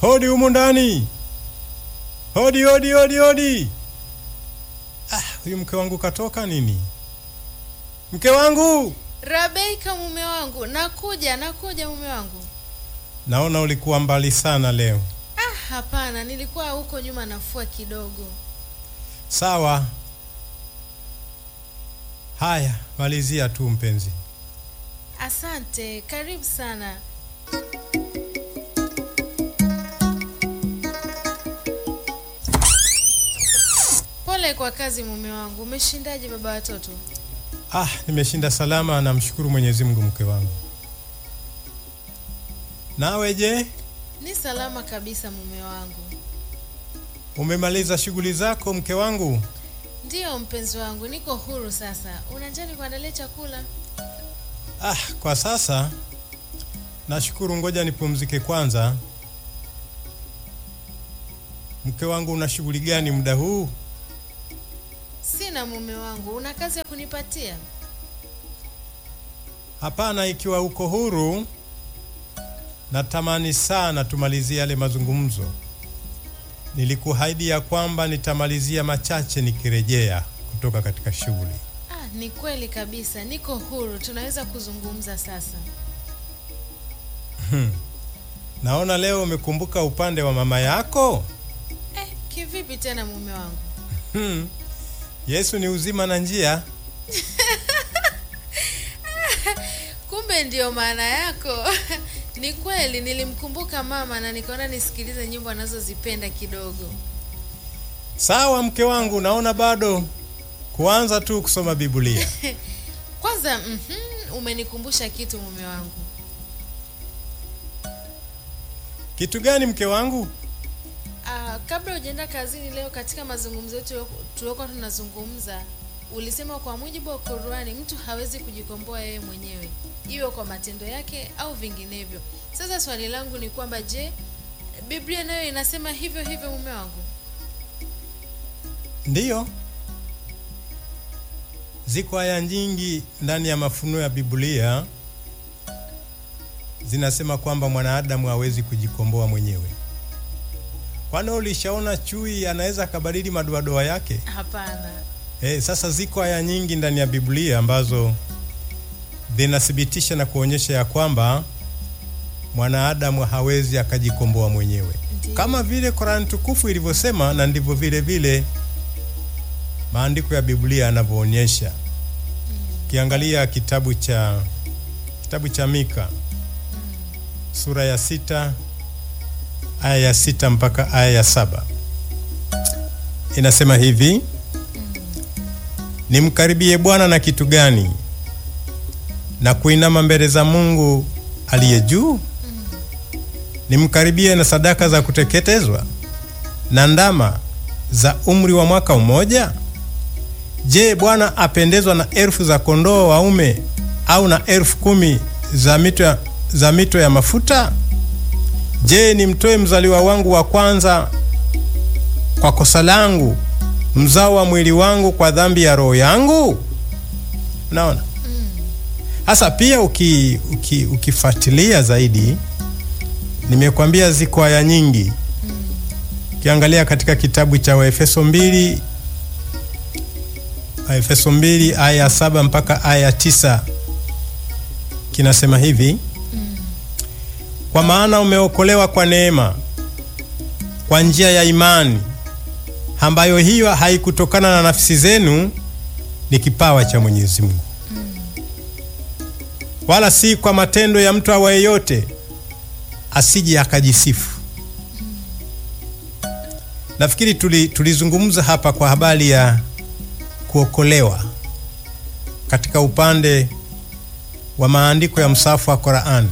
Hodi humu ndani. Hodi, hodi, hodi, hodi. Ah, huyu mke wangu katoka nini? Mke wangu, Rabeika, mume wangu, nakuja, nakuja mume wangu. naona ulikuwa mbali sana leo. Ah, hapana, nilikuwa huko nyuma nafua kidogo. Sawa. Haya, malizia tu mpenzi. Asante, karibu sana. Pole kwa kazi mume wangu. Umeshindaje baba watoto? Ah, nimeshinda salama, namshukuru Mwenyezi Mungu mke wangu. Nawe je, Ni salama kabisa mume wangu. umemaliza shughuli zako mke wangu? Ndiyo mpenzi wangu, niko huru sasa. Una njaa nikuandalie chakula? Ah, kwa sasa nashukuru, ngoja nipumzike kwanza. Mke wangu, una shughuli gani muda huu? Sina mume wangu. Una kazi ya kunipatia? Hapana, ikiwa uko huru, natamani sana tumalizie yale mazungumzo. Nilikuahidi ya kwamba nitamalizia machache nikirejea kutoka katika shughuli. Ah, ni kweli kabisa. Niko huru. Tunaweza kuzungumza sasa. Naona leo umekumbuka upande wa mama yako. Eh, kivipi tena mume wangu? Hmm. Yesu ni uzima na njia. Kumbe ndiyo maana yako. Ni kweli nilimkumbuka mama na nikaona nisikilize nyimbo anazozipenda kidogo. Sawa mke wangu, naona bado kuanza tu kusoma Biblia. Kwanza mhm, umenikumbusha kitu mume wangu. Kitu gani mke wangu? Ah, kabla hujaenda kazini leo, katika mazungumzo yetu tuliokuwa tunazungumza, ulisema kwa mujibu wa Qur'ani mtu hawezi kujikomboa yeye mwenyewe, iwe kwa matendo yake au vinginevyo. Sasa swali langu ni kwamba je, Biblia nayo inasema hivyo hivyo mume wangu? Ndiyo, ziko aya nyingi ndani ya mafunuo ya Biblia zinasema kwamba mwanadamu hawezi kujikomboa mwenyewe. Kwani ulishaona chui anaweza akabadili madoadoa yake? Hapana. Eh, sasa ziko aya nyingi ndani ya Biblia ambazo zinathibitisha na kuonyesha ya kwamba mwanadamu hawezi akajikomboa mwenyewe, Ndiyo. kama vile Korani tukufu ilivyosema, na ndivyo vile vile maandiko ya Biblia yanavyoonyesha. Ukiangalia kitabu cha kitabu cha Mika sura ya sita aya ya sita mpaka aya ya saba inasema hivi: nimkaribie Bwana na kitu gani? Na kuinama mbele za Mungu aliye juu? Nimkaribie na sadaka za kuteketezwa na ndama za umri wa mwaka mmoja? Je, Bwana apendezwa na elfu za kondoo waume au na elfu kumi za mito ya, za mito ya mafuta? Je, nimtoe mzaliwa wangu wa kwanza kwa kosa langu, mzao wa mwili wangu kwa dhambi ya roho yangu? Unaona? Hasa pia uki, uki, ukifuatilia zaidi, nimekwambia ziko aya nyingi. Ukiangalia katika kitabu cha Waefeso mbili Waefeso mbili aya ya saba mpaka aya ya tisa kinasema hivi kwa maana umeokolewa kwa neema kwa njia ya imani, ambayo hiyo haikutokana na nafsi zenu, ni kipawa cha Mwenyezi Mungu, wala si kwa matendo ya mtu awaye yote, asije akajisifu. Nafikiri tuli, tulizungumza hapa kwa habari ya kuokolewa katika upande wa maandiko ya msafu wa Qur'an.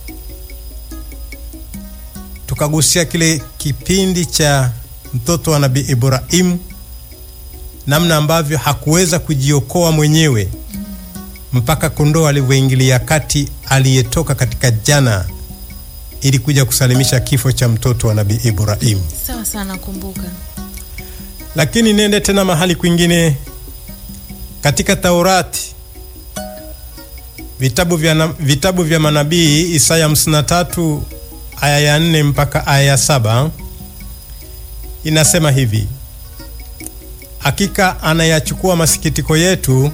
Tukagusia kile kipindi cha mtoto wa Nabii Ibrahimu, namna ambavyo hakuweza kujiokoa mwenyewe mpaka kondoo alivyoingilia kati aliyetoka katika jana ili kuja kusalimisha kifo cha mtoto wa Nabii Ibrahimu. Sawa sana, kumbuka. Lakini nende tena mahali kwingine katika Taurati, vitabu vya, na- vitabu vya manabii Isaya 53 aya ya nne mpaka aya ya saba inasema hivi: hakika anayachukua masikitiko yetu,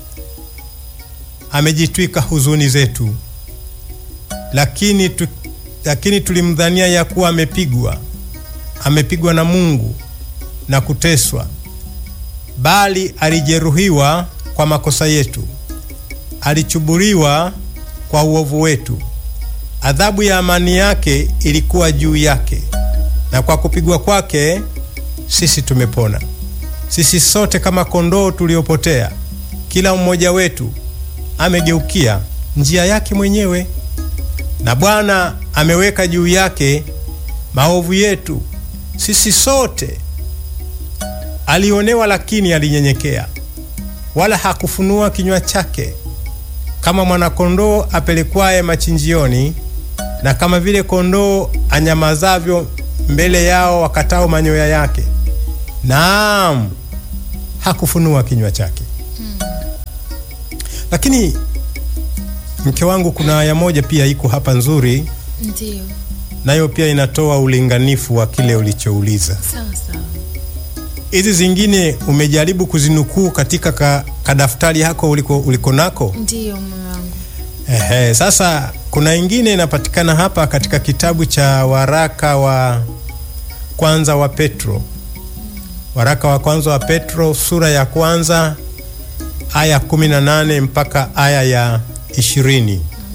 amejitwika huzuni zetu. Lakini, tu, lakini tulimdhania ya kuwa amepigwa, amepigwa na Mungu na kuteswa, bali alijeruhiwa kwa makosa yetu, alichuburiwa kwa uovu wetu. Adhabu ya amani yake ilikuwa juu yake, na kwa kupigwa kwake sisi tumepona. Sisi sote kama kondoo tuliopotea, kila mmoja wetu amegeukia njia yake mwenyewe, na Bwana ameweka juu yake maovu yetu sisi sote. Alionewa, lakini alinyenyekea, wala hakufunua kinywa chake. Kama mwanakondoo apelekwaye machinjioni, na kama vile kondoo anyamazavyo mbele yao wakatao manyoya yake, naam, hakufunua kinywa chake. Hmm. Lakini mke wangu, kuna aya moja pia iko hapa nzuri, Ndiyo. nayo pia inatoa ulinganifu wa kile ulichouliza. Sawa sawa. Hizi zingine umejaribu kuzinukuu katika ka, kadaftari yako uliko, uliko nako. Ndiyo mume wangu. Ehe, sasa kuna ingine inapatikana hapa katika kitabu cha waraka wa kwanza wa Petro, waraka wa kwanza wa Petro sura ya kwanza aya 18 mpaka aya ya 20.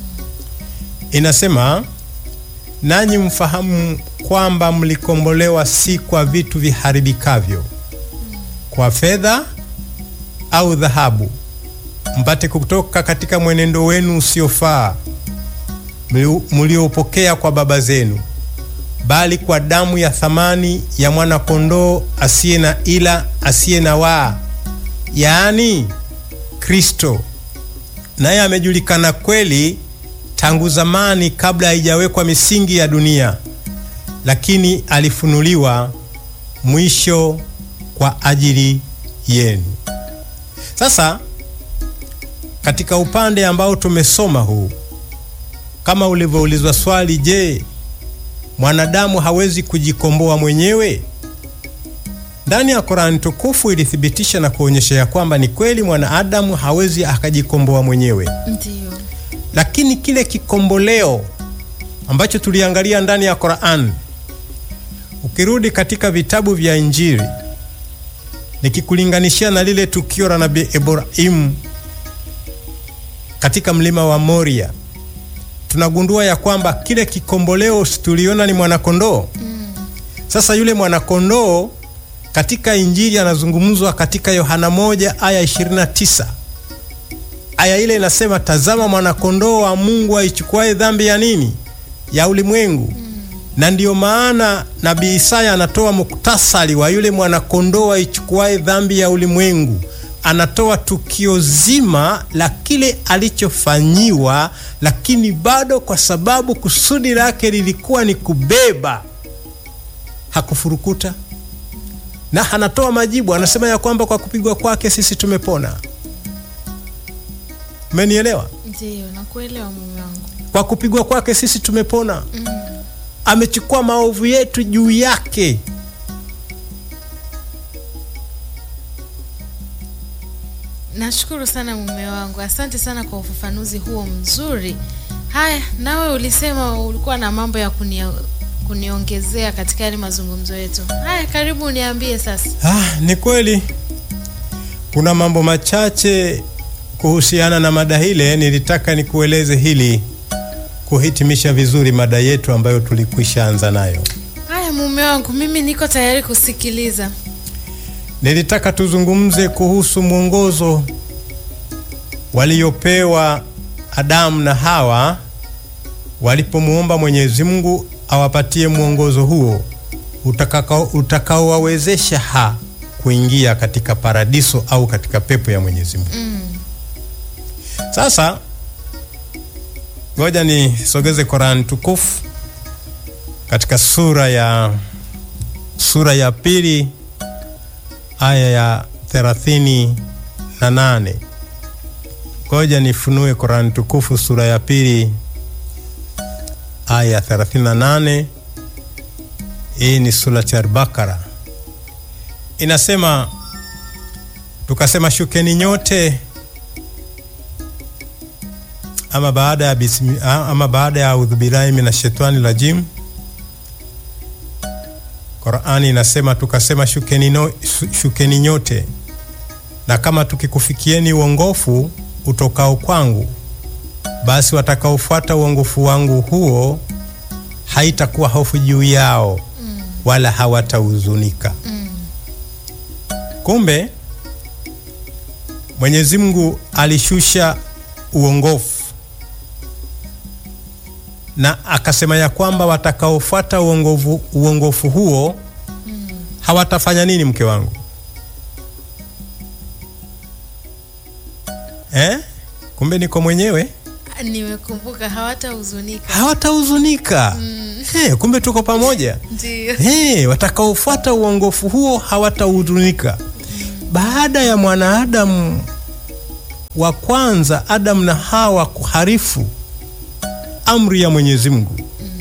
Inasema, nanyi mfahamu kwamba mlikombolewa si kwa vitu viharibikavyo, kwa fedha au dhahabu mpate kutoka katika mwenendo wenu usiofaa mliopokea kwa baba zenu, bali kwa damu ya thamani ya mwana kondoo asiye na ila asiye na waa, yaani Kristo. Naye amejulikana kweli tangu zamani, kabla haijawekwa misingi ya dunia, lakini alifunuliwa mwisho kwa ajili yenu. Sasa katika upande ambao tumesoma huu, kama ulivyoulizwa swali, je, mwanadamu hawezi kujikomboa mwenyewe? Ndani ya Qur'ani tukufu ilithibitisha na kuonyesha ya kwamba ni kweli mwanadamu hawezi akajikomboa mwenyewe, Ndiyo. lakini kile kikomboleo ambacho tuliangalia ndani ya Qur'an, ukirudi katika vitabu vya Injili, nikikulinganishia na lile tukio la Nabii Ibrahimu katika mlima wa Moria tunagundua ya kwamba kile kikomboleo tuliona ni mwanakondoo. Mm. Sasa yule mwanakondoo katika Injili anazungumzwa katika Yohana moja aya 29. Aya ile inasema, tazama mwanakondoo wa Mungu aichukuaye dhambi ya nini? Ya ulimwengu. Mm. Na ndiyo maana nabii Isaya anatoa muktasari wa yule mwanakondoo aichukuaye dhambi ya ulimwengu anatoa tukio zima la kile alichofanyiwa, lakini bado kwa sababu kusudi lake lilikuwa ni kubeba, hakufurukuta na anatoa majibu. Anasema ya kwamba kwa kupigwa kwake sisi tumepona. Umenielewa? Ndiyo, nakuelewa mume wangu. Kwa kupigwa kwake sisi tumepona. Mm. Amechukua maovu yetu juu yake. Nashukuru sana mume wangu, asante sana kwa ufafanuzi huo mzuri. Haya, nawe ulisema ulikuwa na mambo ya kunia, kuniongezea katika yale mazungumzo yetu. Haya, karibu uniambie sasa. Ah, ni kweli kuna mambo machache kuhusiana na mada hile. Nilitaka nikueleze hili kuhitimisha vizuri mada yetu ambayo tulikwisha anza nayo. Haya mume wangu, mimi niko tayari kusikiliza. Nilitaka tuzungumze kuhusu mwongozo waliopewa Adamu na Hawa walipomwomba Mwenyezi Mungu awapatie mwongozo huo utakaowawezesha ha kuingia katika paradiso au katika pepo ya Mwenyezi Mungu. Mm. Sasa ngoja nisogeze Qur'an tukufu katika sura ya sura ya pili aya ya thelathini na nane. Ngoja nifunue Qur'an tukufu sura ya pili aya 38. Hii ni surati Al-Bakara, inasema tukasema, shukeni nyote ama baada ya bismi, ama baada ya audhu billahi minashaitani rajim. Qurani inasema tukasema, shukeni, no, shukeni nyote na kama tukikufikieni uongofu utokao kwangu, basi watakaofuata uongofu wangu huo haitakuwa hofu juu yao mm. wala hawatahuzunika mm. Kumbe Mwenyezi Mungu alishusha uongofu na akasema ya kwamba watakaofuata uongofu, uongofu huo mm. hawatafanya nini, mke wangu eh? Kumbe niko mwenyewe Nimekumbuka, hawatahuzunika. hawatahuzunika mm. Hey, kumbe tuko pamoja Ndio. hey, watakaofuata uongofu huo hawatahuzunika mm. Baada ya mwanaadamu wa kwanza Adamu na Hawa kuharifu amri ya Mwenyezi Mungu mm.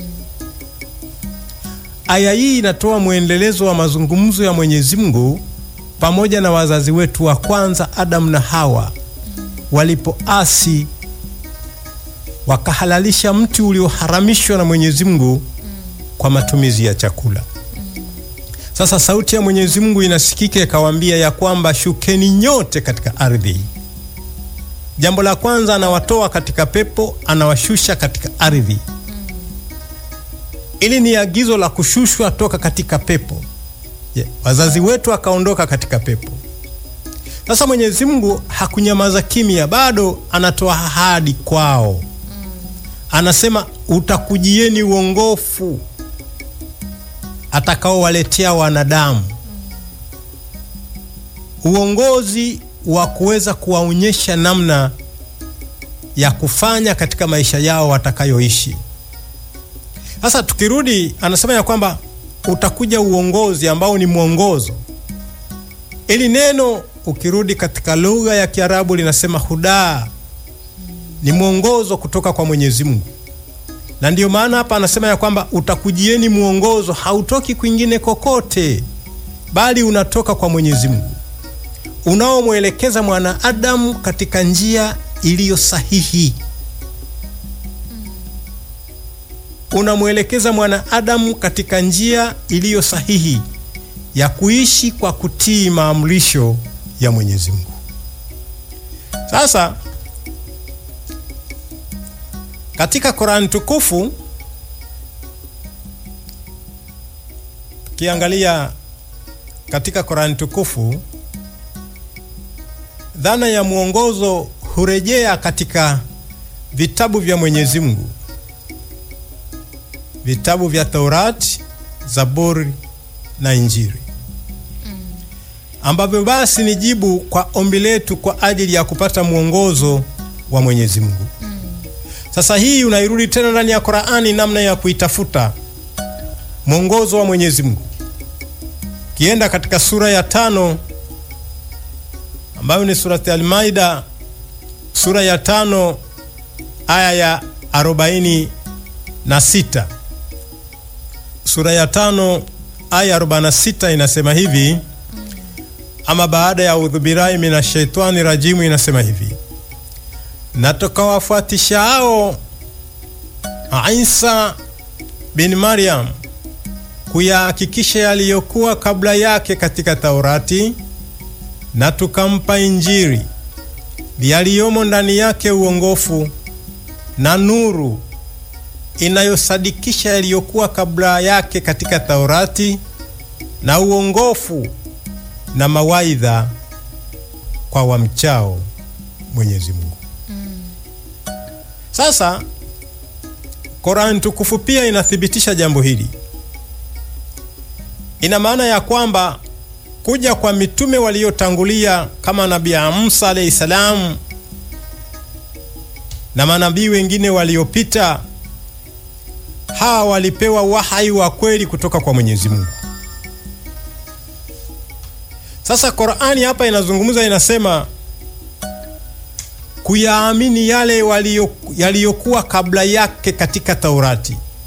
Aya hii inatoa mwendelezo wa mazungumzo ya Mwenyezi Mungu pamoja na wazazi wetu wa kwanza Adamu na Hawa mm. walipoasi wakahalalisha mti ulioharamishwa na Mwenyezi Mungu mm. kwa matumizi ya chakula mm. Sasa sauti ya Mwenyezi Mungu inasikika ikawaambia ya kwamba shukeni nyote katika ardhi. Jambo la kwanza, anawatoa katika pepo, anawashusha katika ardhi mm. Ili ni agizo la kushushwa toka katika pepo yeah. Wazazi wetu akaondoka katika pepo. Sasa Mwenyezi Mungu hakunyamaza kimya, bado anatoa ahadi kwao Anasema utakujieni uongofu atakaowaletea wanadamu, uongozi wa kuweza kuwaonyesha namna ya kufanya katika maisha yao watakayoishi. Sasa tukirudi, anasema ya kwamba utakuja uongozi ambao ni mwongozo. Ili neno ukirudi katika lugha ya Kiarabu linasema hudaa ni mwongozo kutoka kwa Mwenyezi Mungu, na ndiyo maana hapa anasema ya kwamba utakujieni mwongozo, hautoki kwingine kokote, bali unatoka kwa Mwenyezi Mungu, unaomwelekeza mwanadamu katika njia iliyo sahihi. Unamwelekeza mwanadamu katika njia iliyo sahihi ya kuishi kwa kutii maamrisho ya Mwenyezi Mungu. Sasa katika Qur'an tukufu tukiangalia katika Qur'an tukufu, dhana ya mwongozo hurejea katika vitabu vya Mwenyezi Mungu, vitabu vya Taurati, Zaburi na Injili ambavyo basi ni jibu kwa ombi letu kwa ajili ya kupata mwongozo wa Mwenyezi Mungu. Sasa hii unairudi tena ndani ya Qur'ani, namna ya kuitafuta mwongozo wa Mwenyezi Mungu. Kienda katika sura ya tano ambayo ni surati Al-Maida, sura ya tano aya ya arobaini na sita. Sura ya tano aya arobaini na sita inasema hivi, ama baada ya udhubirai minashaitani rajimu, inasema hivi na tukawafuatisha hao Isa bin Maryam kuyahakikisha yaliyokuwa kabla yake katika Taurati, na tukampa Injili yaliyomo ndani yake uongofu na nuru inayosadikisha yaliyokuwa kabla yake katika Taurati, na uongofu na mawaidha kwa wamchao Mwenyezi Mungu. Sasa Qur'an tukufu pia inathibitisha jambo hili. Ina maana ya kwamba kuja kwa mitume waliotangulia kama Nabii Musa alayhi salam na manabii wengine waliopita, hawa walipewa wahai wa kweli kutoka kwa Mwenyezi Mungu. Sasa Qur'ani hapa inazungumza, inasema kuyaamini yale yaliyokuwa kabla yake katika Taurati,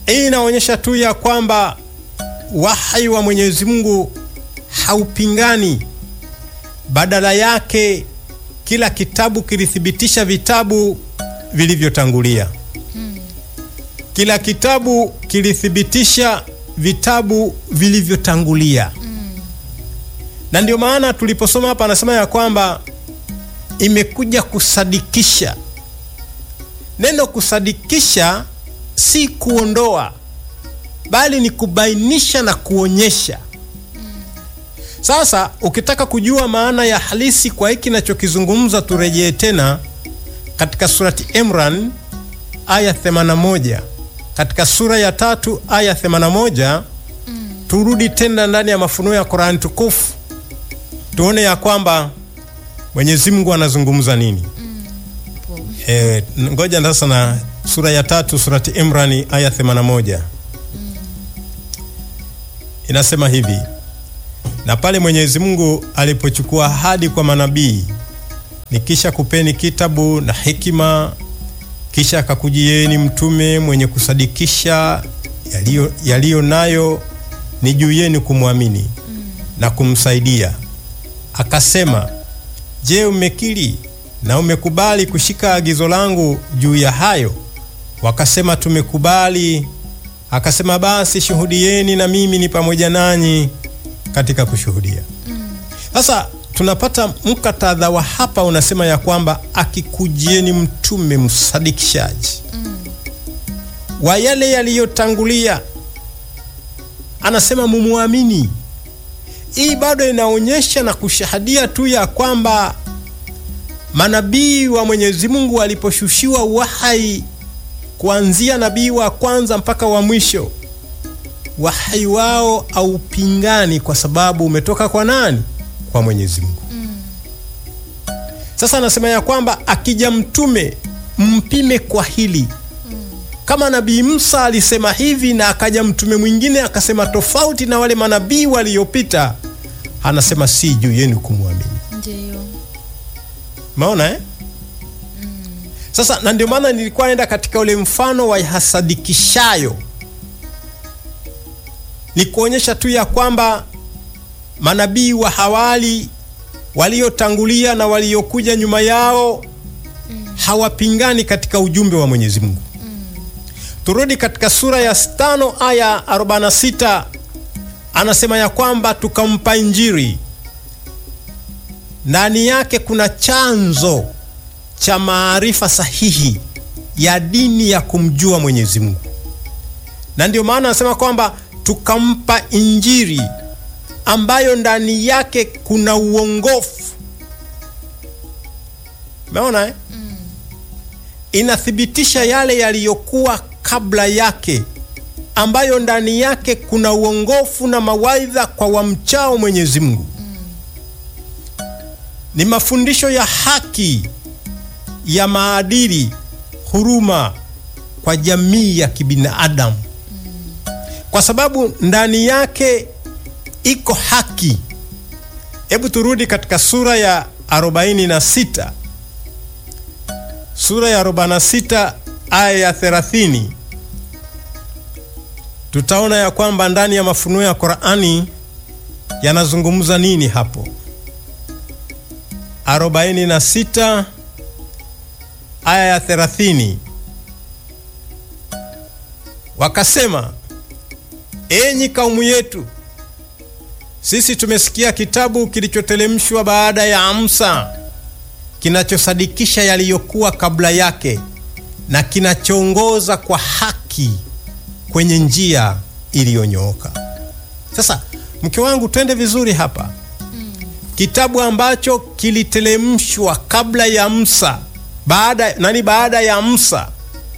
Hii inaonyesha tu ya kwamba wahai wa Mwenyezi Mungu haupingani, badala yake kila kitabu kilithibitisha vitabu vilivyotangulia. Kila kitabu kilithibitisha vitabu vilivyotangulia, na ndio maana tuliposoma hapa, anasema ya kwamba imekuja kusadikisha. Neno kusadikisha si kuondoa, bali ni kubainisha na kuonyesha. Sasa ukitaka kujua maana ya halisi kwa hiki nachokizungumza, turejee tena katika surati Imran aya 81, katika sura ya tatu aya 81. Turudi tena ndani ya mafunuo ya Qur'an tukufu tuone ya kwamba Mwenyezi Mungu anazungumza nini. E, ngoja sasa na sura ya tatu surati Imran aya 81 inasema hivi: na pale Mwenyezi Mungu alipochukua ahadi kwa manabii, nikisha kupeni kitabu na hekima, kisha akakujieni mtume mwenye kusadikisha yaliyo yaliyo nayo, ni juu yenu kumwamini na kumsaidia. Akasema, je, umekiri na umekubali kushika agizo langu juu ya hayo? Wakasema, tumekubali. Akasema, basi shuhudieni na mimi ni pamoja nanyi katika kushuhudia. Sasa tunapata mkatadha wa hapa unasema ya kwamba akikujieni mtume msadikishaji wa yale yaliyotangulia, anasema mumwamini. Hii bado inaonyesha na kushahadia tu ya kwamba manabii wa Mwenyezi Mungu waliposhushiwa wahai kuanzia nabii wa kwanza mpaka wa mwisho wahai wao haupingani kwa sababu umetoka kwa nani? Kwa Mwenyezi Mungu. Sasa anasema ya kwamba akija mtume mpime kwa hili. Kama nabii Musa alisema hivi na akaja mtume mwingine akasema tofauti na wale manabii waliopita, anasema si juu yenu kumwamini. Ndiyo. Maona eh? Sasa na ndio maana nilikuwa naenda katika ule mfano wa hasadikishayo ni kuonyesha tu ya kwamba manabii wa hawali waliotangulia na waliokuja nyuma yao hawapingani katika ujumbe wa Mwenyezi Mungu. Turudi katika sura ya tano aya 46, anasema ya kwamba tukampa Injili, ndani yake kuna chanzo cha maarifa sahihi ya dini ya kumjua Mwenyezi Mungu, na ndio maana anasema kwamba tukampa Injili ambayo ndani yake kuna uongofu. Umeona eh? Inathibitisha yale yaliyokuwa kabla yake, ambayo ndani yake kuna uongofu na mawaidha kwa wamchao Mwenyezi Mungu. Ni mafundisho ya haki, ya maadili, huruma kwa jamii ya kibinadamu kwa sababu ndani yake iko haki. Hebu turudi katika sura ya 46, sura ya 46 aya ya 30, tutaona ya kwamba ndani ya mafunuo ya Qur'ani yanazungumza nini hapo. 46 aya ya 30, wakasema Enyi kaumu yetu, sisi tumesikia kitabu kilichotelemshwa baada ya Musa, kinachosadikisha yaliyokuwa kabla yake na kinachoongoza kwa haki kwenye njia iliyonyooka. Sasa mke wangu, twende vizuri hapa. Kitabu ambacho kilitelemshwa kabla ya Musa, baada nani, baada ya Musa,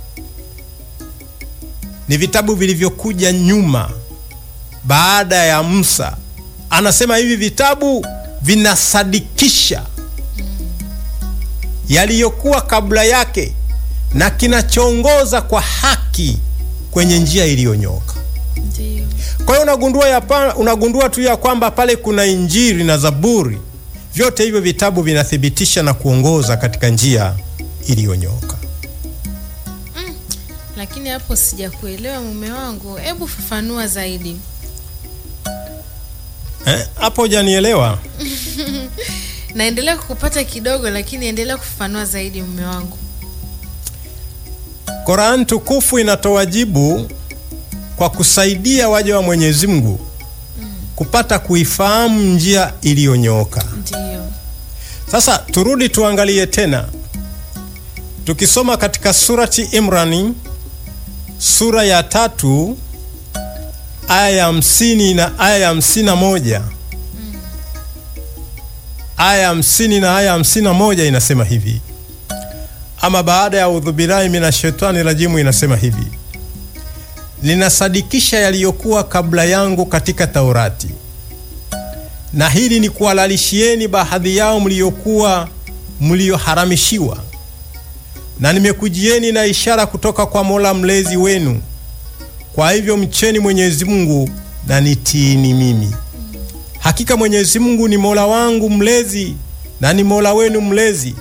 ni vitabu vilivyokuja nyuma baada ya Musa. Anasema hivi vitabu vinasadikisha yaliyokuwa kabla yake na kinachoongoza kwa haki kwenye njia iliyonyooka. Ndiyo. Kwa hiyo unagundua, ya pa, unagundua tu ya kwamba pale kuna Injili na Zaburi, vyote hivyo vitabu vinathibitisha na kuongoza katika njia iliyonyooka. Lakini hapo sijakuelewa mume wangu, hebu fafanua zaidi. Eh, hapo hujanielewa. Naendelea kukupata kidogo, lakini endelea kufafanua zaidi mume wangu. Qur'an tukufu inatoa jibu kwa kusaidia waja wa Mwenyezi Mungu kupata kuifahamu njia iliyonyooka. Ndiyo. Sasa turudi tuangalie tena, tukisoma katika surati Imrani sura ya tatu aya ya hamsini na aya ya hamsini na moja aya ya hamsini na aya ya hamsini na moja inasema hivi ama baada ya udhubillahi minashaitani rajimu, inasema hivi linasadikisha yaliyokuwa kabla yangu katika Taurati, na hili ni kuhalalishieni baadhi yao mliyokuwa mliyoharamishiwa, na nimekujieni na ishara kutoka kwa Mola mlezi wenu. Kwa hivyo mcheni Mwenyezi Mungu na nitiini mimi. Hakika Mwenyezi Mungu ni Mola wangu mlezi na ni Mola wenu mlezi.